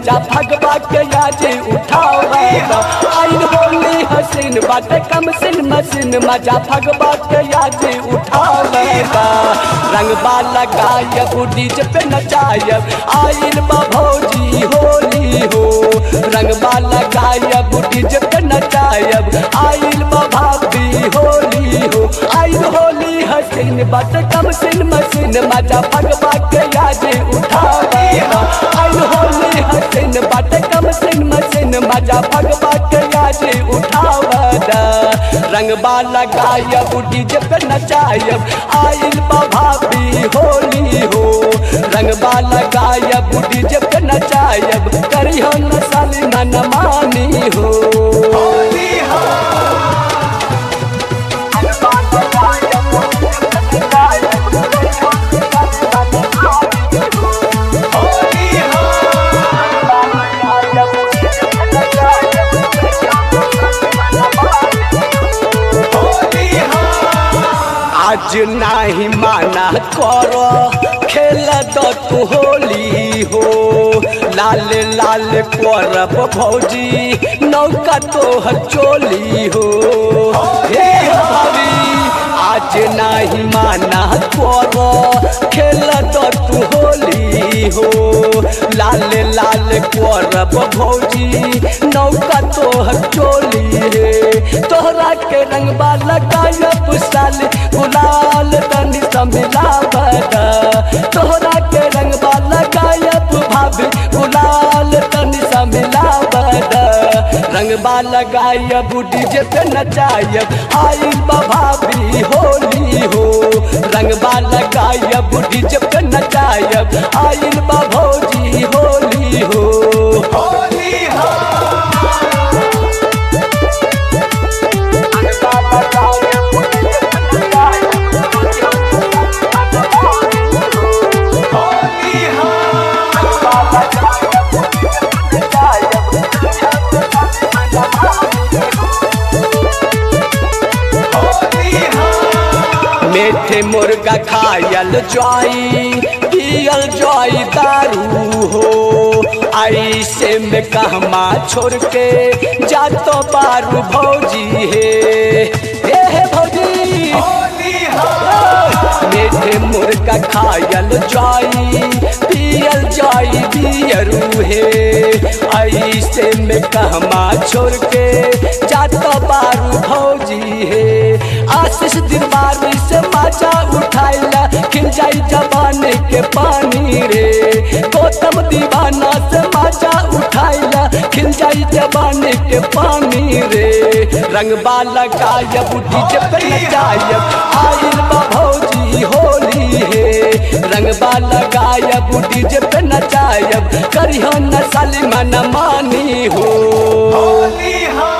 मजा भगवा के आज उठावेगा आइन होली हसीन बाटे कम सिन मसीन मजा भगवा के आज उठावेगा रंगबा लगायब डीजे पे नचायब आइन बा भौजी होली हो रंगबा लगायब डीजे पे नचायब आइन बा भाभी होली हो आइन होली हसीन बाटे कम सिन मसीन मजा भगवा के आज उठावेगा आइन होली हसीन बाटे कम सिन मसीन मजा भगवा के आज उठावदा रंगबा लगायब डीजे पे नचायब आइल बा भाभी होली हो रंगबा लगायब डीजे पे नचायब करियो न साली मन मानी हो आज नाही माना करो खेल दो तू होली हो लाल लाल करब भौजी नौका तो चोली हो हे भाभी आज नाही माना करो खेल दो तू होली हो लाल लाल करब भौजी नौका तो चोली हे तोहरा के रंगबा लगायब साल गुलाल तनी समिला बदा तोहरा के रंगबा लगायब भाभी गुलाल तनी समिला बदा रंगबा लगायब डीजे पे नचायब आइल बा भाभी होली हो रंगबा लगायब डीजे पे नचायब आइल बा भौजी होली हो होली हो मीठे मुर्गा खायल जाई पियल जाई दारू हो ऐसे में कहमा छोड़ के जातो बारू भौजी हे हे हे भौजी मीठे मुर्गा खायल जाई पियल जाई बियरू हे ऐसे में कहमा छोड़ के जातो बारू भौजी हे आशीष दिलवारी से माचा उठाइला खिल जाई जवानी के पानी रे गौतम दीवाना से माचा उठाइला खिल जाई जवानी के पानी रे रंगबा लगायब डीजे पे नचायब आइल बा भौजी होली हे रंगबा लगायब डीजे पे नचायब करियो न साली मन मानी हो होली हो